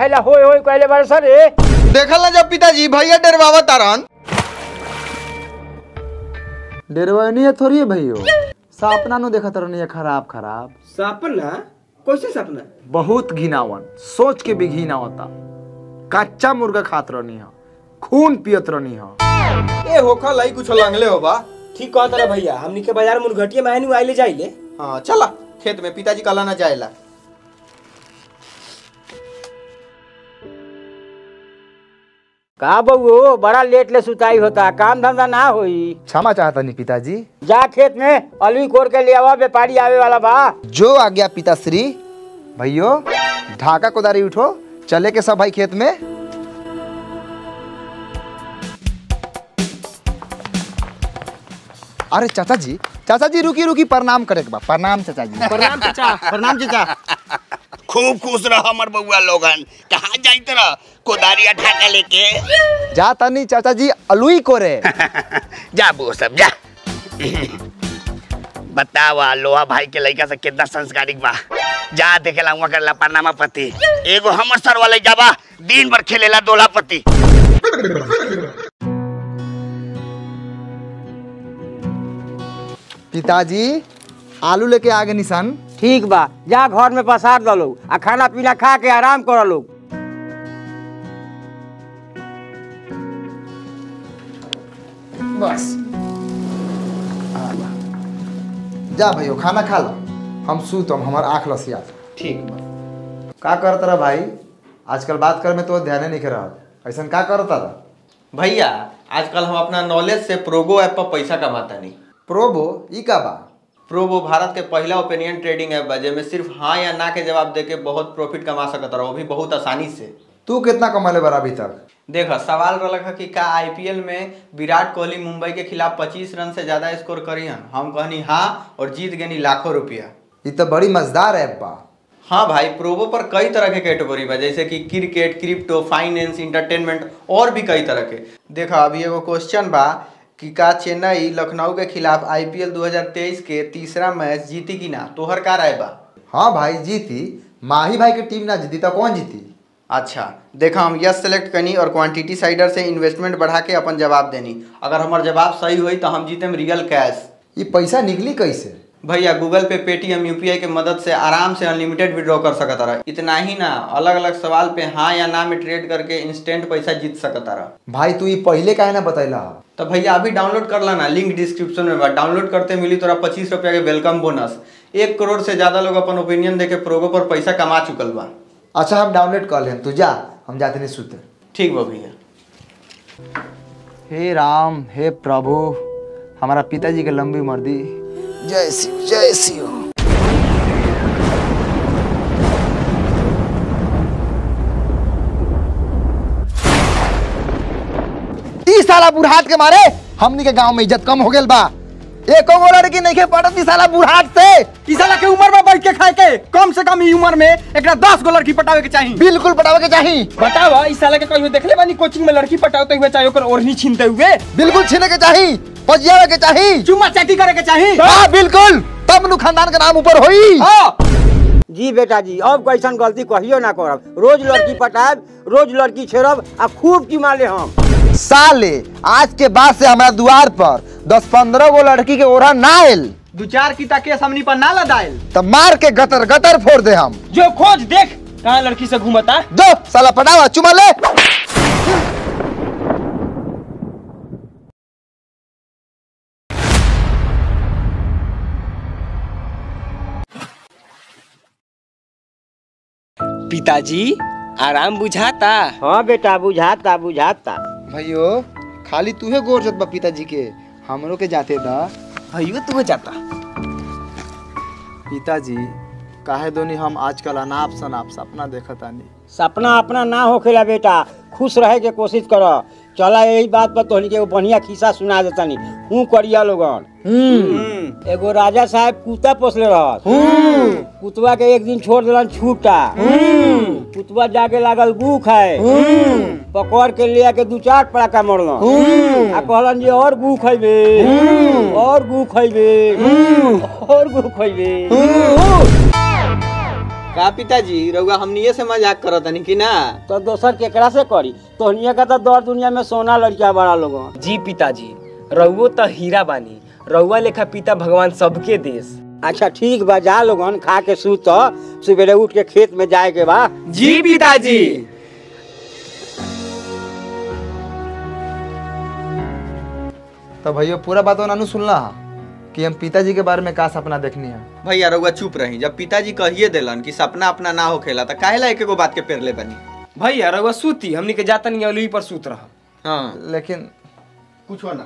ला होय होय कहले बारे सर रे देखल ना जब पिताजी भैया डरवावा तारन डेरवानी है थोड़ी है भैयो सपना नु देखत रहनी है खराब खराब सपना कैसे सपना बहुत घिनावन सोच के भी घिना होता कच्चा मुर्गा खात रहनी है खून पियत रहनी है ए होखा लाई कुछ लंगले हो बा ठीक कहत रहा भैया हमनी के बाजार में घटिया में आइले आइले जाइले हाँ चला खेत में पिताजी कला ना जाएला का बउओ बड़ा लेट ले सुताई होता काम धंधा ना होई क्षमा चाहता नहीं पिताजी जा खेत में अलवी कोर के ले आवा व्यापारी आवे वाला बा जो आ गया पिताश्री भैयो ढाका कोदारी उठो चले के सब भाई खेत में अरे चाचा जी चाचा जी रुकी रुकी प्रणाम करे के बा प्रणाम चाचा जी प्रणाम चाचा प्रणाम चाचा खूब खुश रह हमर बउआ लोगन कहाँ जाइत रह कोदारिया ढाका लेके जा तनी चाचा जी अलुई कोरे जा बो सब जा बतावा लोहा भाई के लड़का से कितना संस्कारिक बा जा देखेला हुआ करला पनामा पति एगो हमर सर वाले जाबा दिन भर खेलेला दोला पति पिताजी आलू लेके आगे निशान ठीक बा जा घर में पसार दलो आ खाना पीना खा के आराम कर लो बस जा भैयो खाना खा लो हम सूतम हमार आँख लसिया ठीक बा का करत रहा भाई आजकल बात कर में तो ध्यान नहीं कर रहा ऐसा का करता रहा भैया आजकल हम अपना नॉलेज से प्रोगो ऐप पर पैसा कमाता नहीं प्रोबो ई का बा प्रोबो भारत के पहला ओपिनियन ट्रेडिंग ऐप बा जेमे सिर्फ हाँ या ना के जवाब देके बहुत प्रॉफिट कमा सकत रहो वो भी बहुत आसानी से तू कितना कमाले बार अभी तक देख सवाल रहलक है कि का आईपीएल में विराट कोहली मुंबई के खिलाफ 25 रन से ज्यादा स्कोर करी हन हम कहनी हाँ और जीत गनी लाखों रुपया ई तो बड़ी मजेदार ऐप बा हाँ भाई प्रोबो पर कई तरह के कैटेगरी बा जैसे कि क्रिकेट क्रिप्टो फाइनेंस इंटरटेनमेंट और भी कई तरह के देखा अभी एगो क्वेश्चन बा कि का चेन्नई लखनऊ के खिलाफ आईपीएल 2023 के तीसरा मैच जीती कि ना तोहर का राय बा हाँ भाई जीती माही भाई की टीम ना जीती तो कौन जीती अच्छा देखा हम यस सेलेक्ट कनी और क्वांटिटी साइडर से इन्वेस्टमेंट बढ़ा के अपन जवाब देनी अगर हमार जवाब सही हुई तो हम जीतेम रियल कैश ये पैसा निकली कैसे भैया गूगल पे पेटीएम यूपीआई के मदद से आराम से अनलिमिटेड विड्रॉ कर सकता रहा इतना ही ना अलग अलग सवाल पे हाँ या ना में ट्रेड करके इंस्टेंट पैसा जीत सकता रहा भाई तू ये पहले काहे ना बतैला तो भैया अभी डाउनलोड कर लाना लिंक डिस्क्रिप्शन में बा डाउनलोड करते मिली तोरा पच्चीस रुपया के वेलकम बोनस एक करोड़ से ज्यादा लोग अपन ओपिनियन देके प्रोगो पर पैसा कमा चुकल बा अच्छा हम डाउनलोड कर लें तू जा हम जाते नहीं सुते ठीक बा भैया हे राम हे प्रभु हमारा पिताजी के लंबी उम्र दी जय शिव जय शिव ई साला बुढ़ाट के मारे हमनी के गांव में इज्जत कम हो गेल बा एको गो लड़की नहीं के पड़त ई साला बुढ़ाट से ई साला के उम्र में बैठ के खाए के कम से कम ई उम्र में एकरा 10 गो लड़की पटावे के चाहिए बिल्कुल पटावे के चाही बतावा ई साला के कहियो देखले बानी कोचिंग में लड़की पटावते हुए चाहे ओकर ओढ़नी छीनते हुए बिल्कुल छीने के चाही पजियावे के चाही चुम्मा चाटी करे के चाहिए हाँ बिल्कुल तब नु खानदान के नाम ऊपर होई हाँ जी बेटा जी अब कैसन गलती कहियो ना करब रोज लड़की पटाब रोज लड़की छेड़ब आ खूब चुमा ले हम साले आज के बाद से हमारा द्वार पर दस पंद्रह गो लड़की के ओढ़ा ना आयल दो चार की ताके सामने पर ना लदाइल तब मार के गतर गतर फोड़ दे हम जो खोज देख कहाँ लड़की से घूमता दो साला पटावा चुमा ले पिताजी आराम बुझाता हाँ बेटा बुझाता बुझाता भैयो खाली तूहे गोर जत बा पिताजी के हमरो के जाते दा भैया तू जाता पिताजी काहे दोनी हम आजकल अनाप शनाप सपना देखत आनी सपना अपना ना होखेला बेटा खुश रहे के कोशिश कर चला यही बात पर तोहनी के एगो बढ़िया खिस्सा सुना देतानी हूँ करिया लोगन एगो राजा साहब कुत्ता पोसले रहत कुतवा के एक दिन छोड़ दिलन छूटा कुतवा जाके लागल गू खाए पकड़ के ले आके दू चार पड़ाका मरलन आ कहलन जे और गू खैबे और गू खैबे और गू खैबे का पिताजी रउआ हमनिए से मजाक करत तनी कि ना तो दोसर केकरा से करी तोहनिया का तो दौर दुनिया में सोना लड़किया बड़ा लोगन जी पिताजी रउओ त हीरा बानी रउआ लेखा पिता भगवान सबके देश अच्छा ठीक बा जा लोगन खा के सूत सवेरे उठ के खेत में जाए के बा जी पिताजी तो भैया पूरा बात नानू सुनला हा कि हम पिताजी के बारे में का सपना देखनी है भैया रउआ चुप रही जब पिताजी कहिए देलन कि सपना अपना ना होखेला त काहेला एक एगो बात के पेर ले बनी भैया रउआ सूती हमनी के जाता नहीं अलुई पर सूत रह हाँ लेकिन कुछ हो ना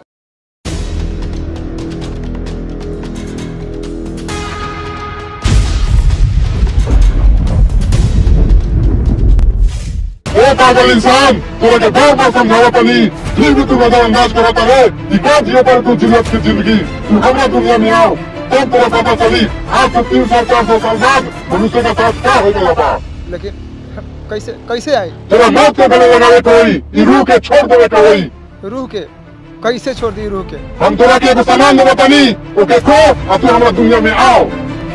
ए पागल इंसान तोरा के बार बार समझावा तनी फिर भी तू नजरअंदाज करत है कि का जियो पर तू जियत की जिंदगी तू हमरा दुनिया में आओ तब तोरा पता चली आज से तीन सौ चार सौ साल बाद मनुष्य का साथ क्या हो गया बा लेकिन कैसे कैसे आई तेरा मौत के गले लगावे के होई ई रूह के छोड़ देवे के होई रूह के कैसे छोड़ दी रूह के हम तोरा के एगो सामान देबो तनी ओके खो और तू हमरा दुनिया में आओ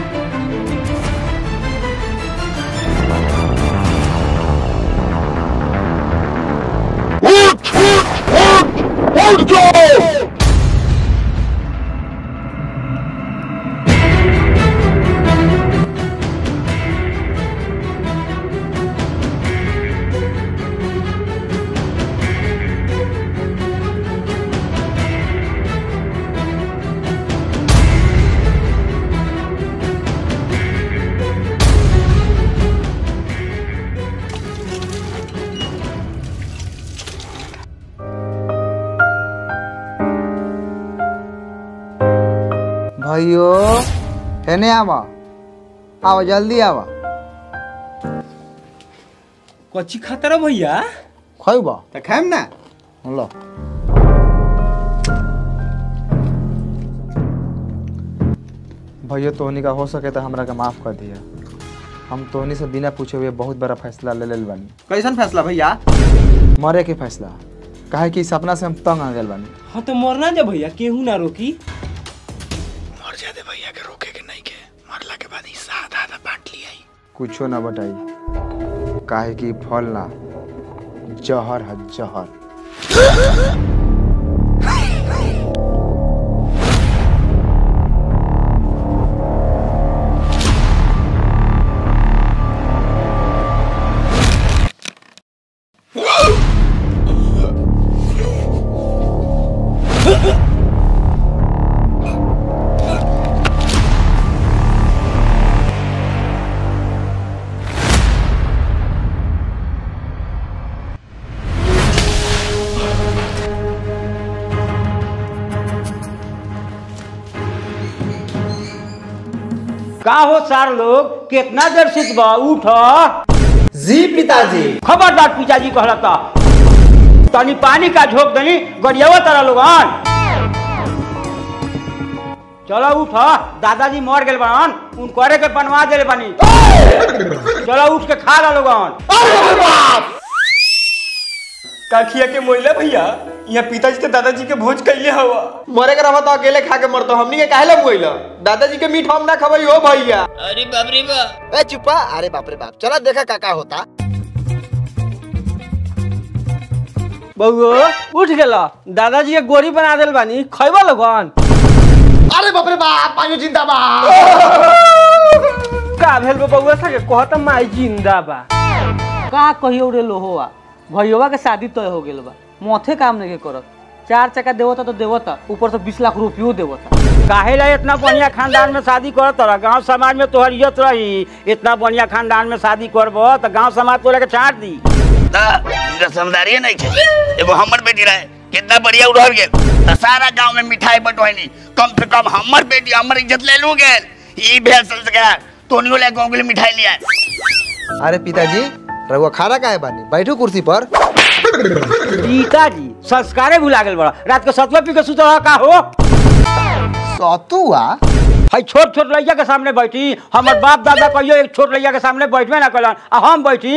उठ उठ उठ उठ जाओ भाइयो हेने आवा आवा जल्दी आवा कच्ची खाता रह भैया खैबा त खाएम ना लो भैया तोहनी का हो सके तो हमरा के माफ कर दिया हम तोहनी से बिना पूछे हुए बहुत बड़ा फैसला ले लेल बानी कैसन फैसला भैया मरे के फैसला काहे कि सपना से हम तंग आ गेल बानी हाँ तो मरना जा भैया केहू ना रोकी मर जाते भैया के रोके के नहीं के मरला के बाद हिस्सा आधा आधा बांट लिया कुछो ना बताई काहे कि फल ना जहर है जहर का हो सार लोग कितना देर सुतबा उठ जी पिताजी खबरदार पिताजी कहला था तनी पानी का झोंक दनी गरियावा तारा लोगन चलो उठ दादाजी मर गेल बान उन करे के बनवा देले बानी चलो उठ के खा ला लोगन काखिया के मोइला भैया यहाँ पिताजी तो दादाजी के भोज कैले हवा मरे के रहा तो अकेले खा के मरतो हमनी के काहेला मुइला दादाजी के मीठ हम ना खबई हो भैया ए चुप्पा अरे बाप रे बाप चला देखा काका होता बउओ उठ गेला दादाजी के गोरी बना देल बानी खैबा लोगन अरे बाप रे बाप पायो जिंदाबाद का भेल बा बउआ सके कहत माई जिंदा बा का कहियो रे लोहोवा भैया के शादी तय हो गेल बा मोथे काम नहीं करत चार चक्का देवता तो देवता ऊपर से बीस लाख रुपयो देवता काहे ला इतना बढ़िया खानदान में शादी करत रह गांव समाज में तोहर इज्जत रही इतना बढ़िया खानदान में शादी करबो तो गांव समाज तोरा के छाट दी ता इनका समझदारी नहीं छे एगो हमर बेटी रहे कितना बढ़िया उड़ल गेल त सारा गांव में मिठाई बंटवानी कम से कम हमर बेटी हमर इज्जत ले लू गेल ई भेल संस्कार तोनियो ले गांव के लिए मिठाई लिया अरे पिताजी रघुआ खाना काहे बानी बैठो कुर्सी पर पिताजी संस्कारे भुला गेल बड़ा रात के सतवा पी के सुत रहा का हो सतुआ हई छोट छोट लड़का के सामने बैठी हमर बाप दादा कहियो एक छोट लड़का के सामने बैठबे ना कलन आ हम बैठी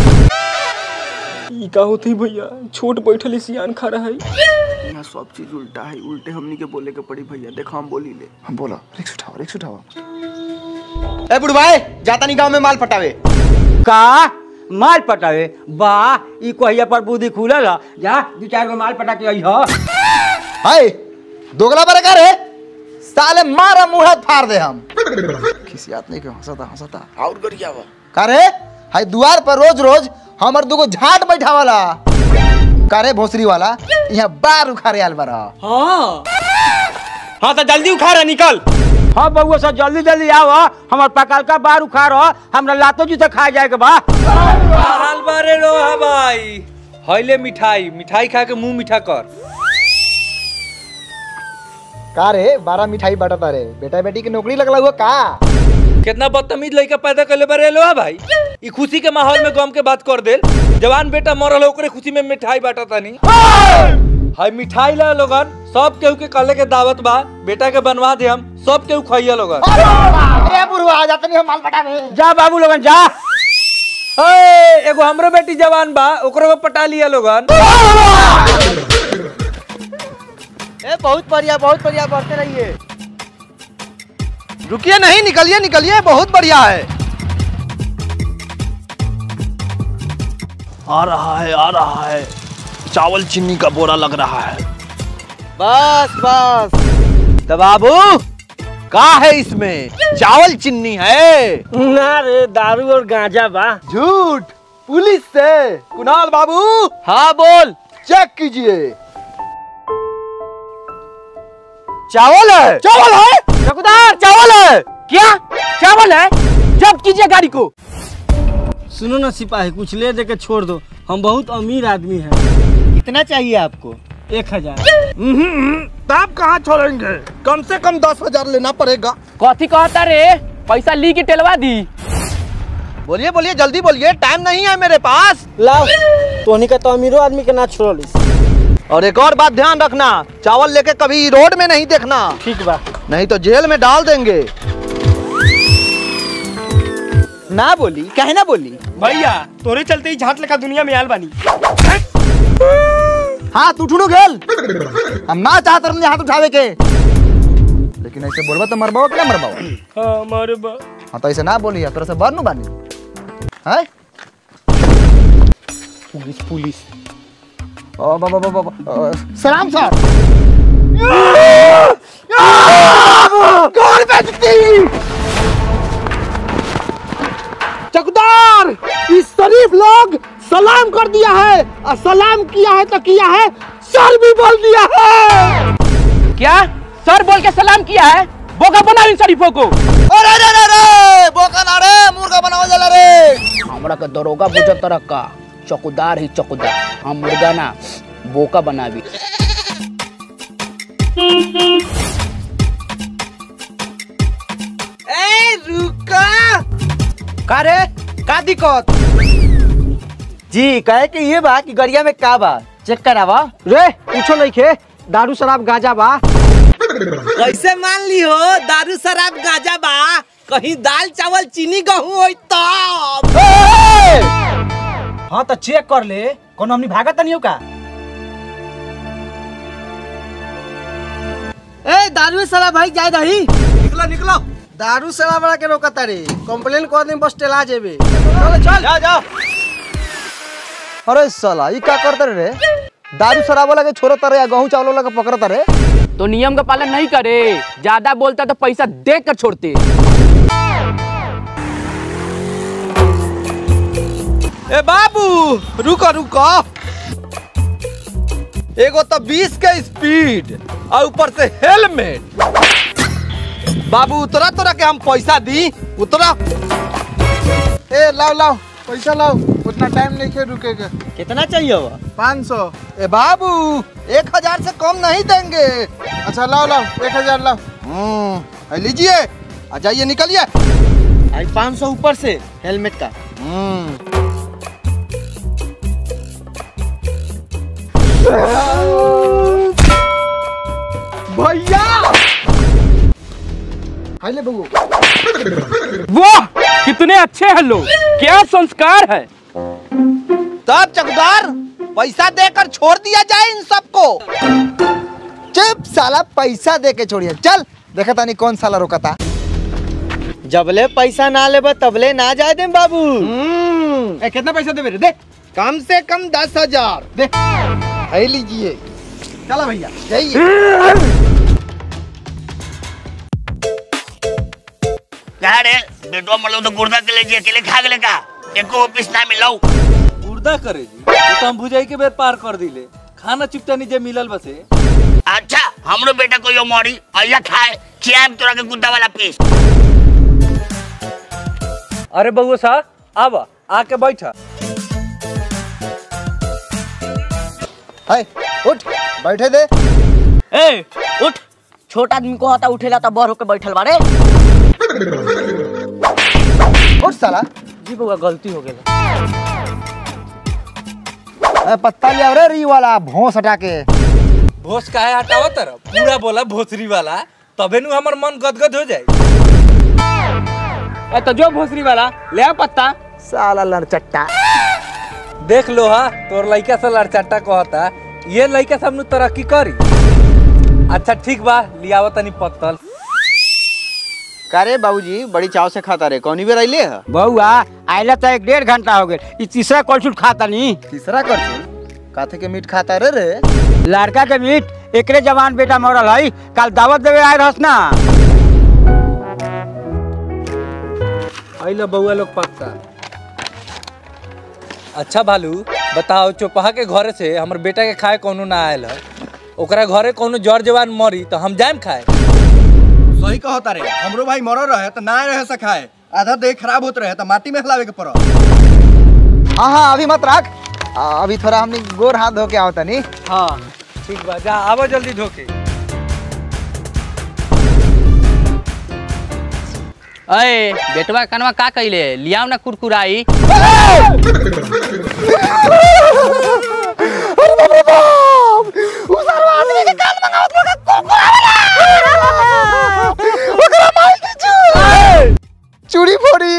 ई का होती भैया छोट बैठल सियान खा रहा है यहाँ सब चीज उल्टा है उल्टे हमनी के बोले के पड़ी भैया देखो हम बोली ले हम बोलो रिक्स उठाओ रिक्स उठाओ ए बुढ़वाए जाता नहीं गांव में माल पटावे का माल पटावे वाह ई कहिया पर बुद्धि खुलल ह। जा दू चार गो माल पटा के आई ह हाय दोगला बरे का रे साले मारा मुंह हाथ फाड़ दे हम खिसियात नहीं के हंसता हंसता और गरिया बा का रे हाय दुआर पर रोज रोज हमर दुगो झाट बैठावाला का रे भोसरी वाला यहाँ बार उखाड़े आल बरा हाँ हाँ तो जल्दी उखाड़ा निकल हाँ बउआ सब जल्दी जल्दी आओ हमर पकाल का बार उखाड़ हमरा लातो जूते खा जाए के बा हाल बारे रोहा भाई हईले मिठाई मिठाई खा के मुंह मीठा कर का रे बारह मिठाई बांटता रे बेटा बेटी की नौकरी लगला हुआ का कितना बदतमीज लड़का पैदा कर ले बारे लोहा भाई ई खुशी के माहौल में गम के बात कर देल जवान बेटा मरल है, ओकरे खुशी में मिठाई बांटा तानी हाय मिठाई ला लोगन सब केहू के कले के दावत बा बेटा के बनवा दे हम सब केहू खइया लोगन अरे बुढ़वा जाता नहीं हम माल पटावे जा बाबू लोगन जा ए, एगो हमरो बेटी जवान बा ओकरो को पटा लिया लोगन ए बहुत बढ़िया बहुत बढ़िया बढ़ते रहिए रुकिए नहीं निकलिए निकलिए बहुत बढ़िया है आ रहा है आ रहा है चावल चीनी का बोरा लग रहा है बस बस तो बाबू का है इसमें चावल चिन्नी है ना रे दारू और गांजा बा झूठ पुलिस से कुणाल बाबू हाँ बोल चेक कीजिए चावल है चावल है चौकीदार चावल है क्या चावल है जब्त कीजिए गाड़ी को सुनो ना सिपाही कुछ ले दे के छोड़ दो हम बहुत अमीर आदमी हैं कितना चाहिए आपको एक हजार आप कहाँ छोड़ेंगे कम से कम दस हजार लेना पड़ेगा कथी कहता रे पैसा ली के टेलवा दी बोलिए बोलिए जल्दी बोलिए टाइम नहीं है मेरे पास लाओ तोहनी का तो अमीरो आदमी के ना छोड़लिस और एक और बात ध्यान रखना चावल लेके कभी रोड में नहीं देखना ठीक बा नहीं तो जेल में डाल देंगे ना बोली कहे ना बोली भैया तोरे चलते ही झाट लगा दुनिया में आल बानी हाथ उठू गेल हम ना चाहत रहनी हाथ उठावे के लेकिन ऐसे बोलबा तो मरबाओ कि ना मरबाओ हाँ मारे बा हाँ तो ऐसे ना बोली तोरा से बर नु बानी हैं पुलिस पुलिस ओ बाबा बाबा बाबा सलाम सर कौन बेचती चकदार इस शरीफ लोग सलाम कर दिया है और सलाम किया है तो किया है सर भी बोल दिया है क्या सर बोल के सलाम किया है बोका बना इन शरीफों को अरे रे रे रे बोका ना रे मुर्गा बनाओ जला रे हमरा के दरोगा बुझत तरह का चौकीदार ही चौकीदार हम मुर्गा ना बोका बनावी ए रुका का रे का दिक्कत जी कहे कि ये बा कि गरिया में का बा चेक करावा रे पूछो नहीं खे दारू शराब गांजा बा कैसे मान ली हो दारू शराब गाजा बा कहीं दाल चावल चीनी गहूं होई तब हाँ तो चेक कर ले कोनो हमनी भागत तो नहीं हो का ए दारू साला भाई जाए दही निकलो निकलो दारू साला बड़ा के रोका तारे कंप्लेन कर दे बस टेला जेबे चल चल जा जा अरे साला ई का करते रे दारू शराब वाला के छोड़ो तारे या गहूं चावल वाला के पकड़ तारे तो नियम का पालन नहीं करे ज्यादा बोलता तो पैसा देख कर छोड़ते ए बाबू रुको रुको एगो तो 20 के स्पीड और ऊपर से हेलमेट बाबू उतरा तोरा के हम पैसा दी उतरा ए लाओ लाओ पैसा लाओ उतना टाइम नहीं खे रुकेगा कितना चाहिए वो पाँच सौ ए बाबू एक हजार से कम नहीं देंगे अच्छा लाओ लाओ एक हजार लाओ हम्म ए, लीजिए आ जाइए निकलिए आज पाँच सौ ऊपर से हेलमेट का हम्म भैया हाइले बबू वाह कितने अच्छे हैं लोग क्या संस्कार है तब चकदार पैसा देकर छोड़ दिया जाए इन सबको चुप साला पैसा दे के छोड़िए चल देखा तानी कौन साला रोका था जबले पैसा ना लेबा तबले ना जाए दे बाबू ए, कितना पैसा देबे रे दे कम से कम दस हजार दे है लीजिए चला भैया जाइए क्या रे बेटवा मतलब तो गुर्दा के लिए अकेले खा गले का एको ऑफिस ना मिलाऊ उर्दा करे जी तो, तो हम भुजाई के बेर पार कर दिले खाना चुपटा नीचे मिलल बसे अच्छा हमरो बेटा कोई मरी अइया खाए खियाम तोरा के गुद्दा वाला पीस अरे बउआ सा आवा आके बैठा हाय उठ बैठे दे ए उठ छोटा आदमी को आता उठेला तो बड़ होके बैठल बारे उठ साला जी बउआ गलती हो गेल ए, पत्ता ले रे री वाला भोंस हटा के भोस काहे हटावा तरफ पूरा बोला भोसरी वाला तबे नु हमर मन गदगद हो जाए ए तो जो भोसरी वाला ले आ पत्ता साला लड़चट्टा देख लो हा तोर लइका से लड़चट्टा कहता ये लइका सब नु तरक्की करी अच्छा ठीक बा लियावा तनी पत्तल का रे बाबूजी बड़ी चाव से खाता रे कौनी बेर अइले ह बउआ आइला तो एक डेढ़ घंटा हो गेल ई तीसरा कलछुल खाता नी तीसरा कर काथे के मीट खाता रे रे लड़का के मीट एकरे जवान बेटा मरल है कल दावत देवे आए रहस ना आइला बउआ लोग पक्का अच्छा भालू बताओ चौपहा के घरे से हमर बेटा के खाए कोनो ना आयल है ओकरा घरे कोनो जर जवान मरी तो हम जाएम खाए सही कहता रे हमरो भाई मरो रहे तो ना रहे से खाए आधा देह खराब होत रहे तो माटी में हलावे के पड़ो हाँ हाँ अभी मत रख आ, अभी थोड़ा हमने गोर हाथ धो के आओ तनी हाँ ठीक बा जा आवा जल्दी धोके अए बेटवा कनवा का कइले लियाओ ना कुरकुराई चूड़ी फोड़ी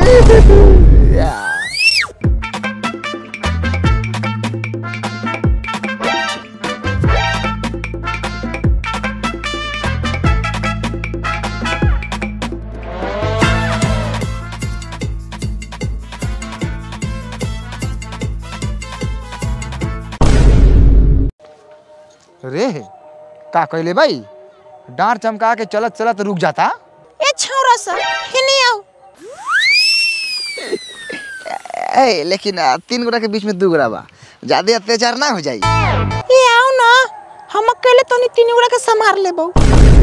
रे का कहले भाई डांट चमका के चलत चलत रुक जाता ए छौरा सा हिनी आओ ए लेकिन आ, तीन गोरा के बीच में दू गोरा बा ज्यादा अत्याचार ना हो जाई ए आओ ना हम अकेले तो नहीं तीन गोरा के संभार लेबो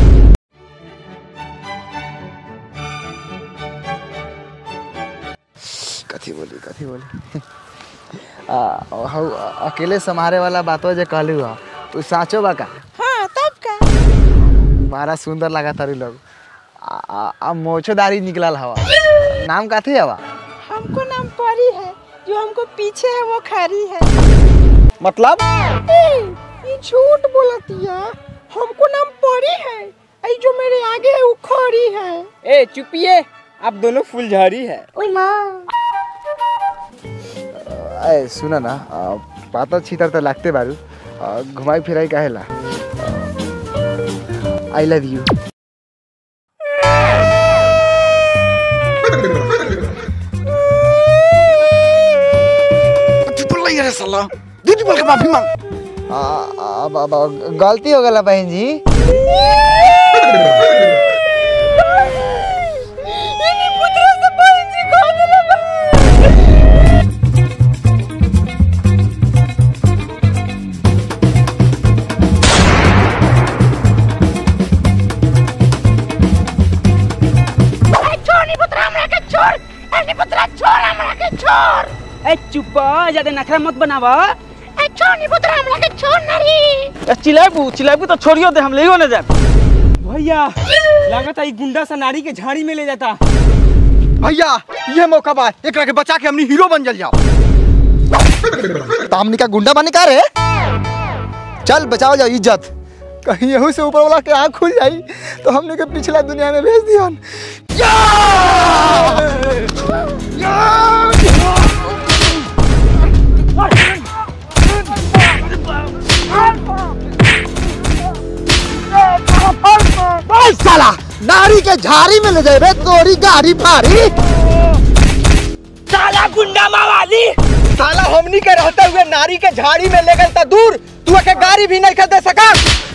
कथी बोली कथी बोली आ, हौ अकेले संभारे वाला बातो जे कहलू हा तू साचो बा का हाँ तब का बड़ा सुंदर लगा तारी लोग आ, आ, आ मोछोदारी निकलल हवा नाम काथी हवा हमको नाम परी है जो हमको पीछे है वो खरी है मतलब ए, ये झूठ बोलतिया हमको नाम परी है आई जो मेरे आगे है वो खरी है ए चुपिए आप दोनों फुलझड़ी है ओए माँ ए सुन ना आ, पाता छीतर तो लागते बारू आ, घुमाई फिराई काहेला आई लव यू साला दीदी बोल के माफी मांग आ, आ, अब- अब- अब गलती हो गला बहन जी ए चुप ज्यादा नखरा मत बनावा ए चिल्लाबू चिल्लाबू तो छोड़ियो दे हम लेयो ना जाब भैया लगता है गुंडा सा नारी के झाड़ी में ले जाता भैया ये मौका बा एकरा के बचा के हमनी हीरो बन जल जाओ तो हमने का गुंडा बने का रे चल बचाओ जाओ इज्जत कहीं यहू से ऊपर वाला के आँख खुल जाई तो हमने के पिछला दुनिया में भेज दिया साला नारी के झाड़ी में ले जाबे तोरी गाड़ी फाड़ी साला गुंडा मावाली साला हमनी के रहते हुए नारी के झाड़ी में ले गए त दूर तू के गाड़ी भी नहीं खरीद सका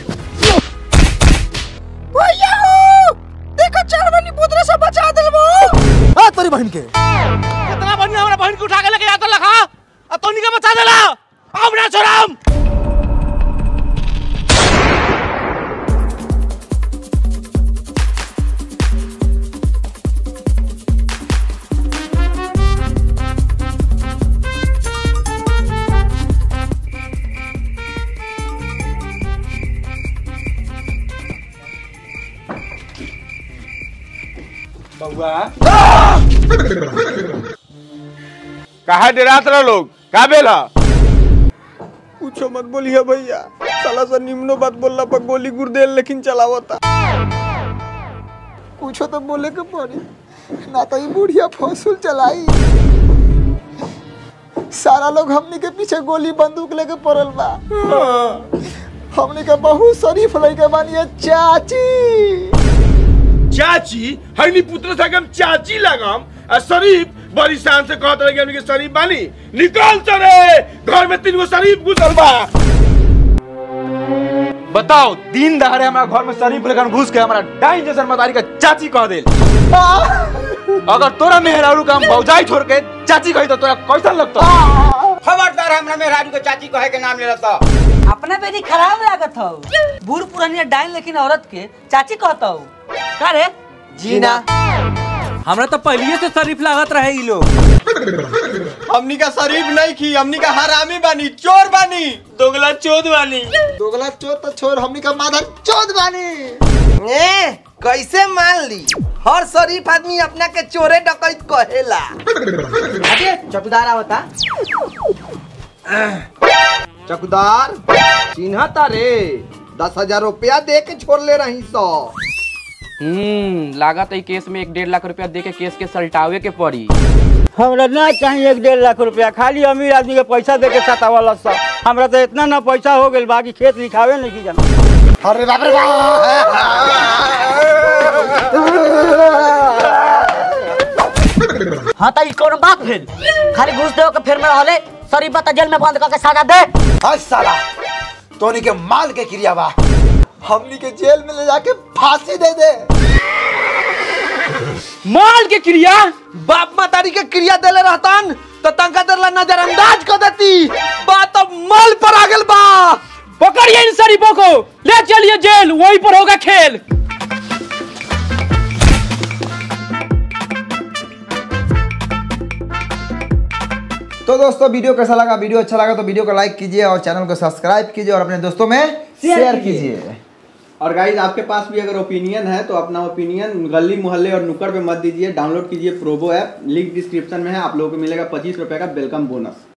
भैया हो देखो चारवनी पुत्र से बचा दिलबो आ तोरी बहन के कितना बढ़िया हमरा बहन के उठा के लेके जाता लखा अब तो निका बचा देला अब ना छोड़म कहा डरात रहो लोग का बेला पूछो मत बोलिए भैया साला सा निम्नो बात बोलला पर गोली गुर्देल लेकिन चलावता कुछो तो बोले के पड़ी ना तो ये बुढ़िया फौसूल चलाई सारा लोग हमनी के पीछे गोली बंदूक लेके पड़ल बा हमनी के बहुत शरीफ लड़के बानी चाची चाची हनी पुत्र से हम चाची लगाम आ शरीफ बड़ी शान से कहत रहे कि हमनी के शरीफ बानी निकल चले घर में तीन गो शरीफ घुसल बा बताओ दिन दहाड़े हमारा घर में शरीफ लेकर घुस के हमारा डाइन जैसन मतारी का चाची कह दे अगर तोरा मेहरारू का हम भौजाई छोड़ के चाची कही तो तोरा कैसा लगता खबरदार हमरा मेहरारू के चाची कहे के नाम ले तो अपना बेटी खराब लागत हो बूढ़ पुरानिया डाइन लेकिन औरत के चाची कहता हो का रे जीना हमरा तो पहले से शरीफ लागत रहे ई लोग हमनी का शरीफ नहीं की हमनी का हरामी बानी चोर बानी दोगला चोद वाली दोगला चोर तो छोर हमनी का माधा चोद बानी ए कैसे मान ली हर शरीफ आदमी अपना के चोरे डकैत कहेला अरे चौकीदार आवता चकदार चिन्हता रे दस हजार रुपया दे के छोड़ ले रही सौ हम्म लागत है केस में एक डेढ़ लाख रुपया दे के केस के सलटावे के पड़ी हमरा ना चाहिए एक डेढ़ लाख रुपया खाली अमीर आदमी के पैसा दे के सतावल सब हमरा तो इतना ना पैसा हो गेल बाकी खेत लिखावे नहीं की जाना अरे बाप रे हाँ तो ई कौन बात भेल खाली घूस देव के फिर में रहले शरीफ बता जेल में बंद करके सजा दे हाय साला तोनी के माल के क्रिया बा हमनी के जेल में ले जाके फांसी दे दे माल के क्रिया बाप मातारी के क्रिया देले रहतन तो तंका देर ला नजरअंदाज कर देती बात अब माल पर आ गेल बा पकड़िए इन शरीफों को ले चलिए जेल वहीं पर होगा खेल तो दोस्तों वीडियो कैसा लगा वीडियो अच्छा लगा तो वीडियो को लाइक कीजिए और चैनल को सब्सक्राइब कीजिए और अपने दोस्तों में शेयर कीजिए और गाइज आपके पास भी अगर ओपिनियन है तो अपना ओपिनियन गली मोहल्ले और नुक्कड़ पे मत दीजिए डाउनलोड कीजिए प्रोबो ऐप लिंक डिस्क्रिप्शन में है आप लोगों को मिलेगा पच्चीस रुपए का वेलकम बोनस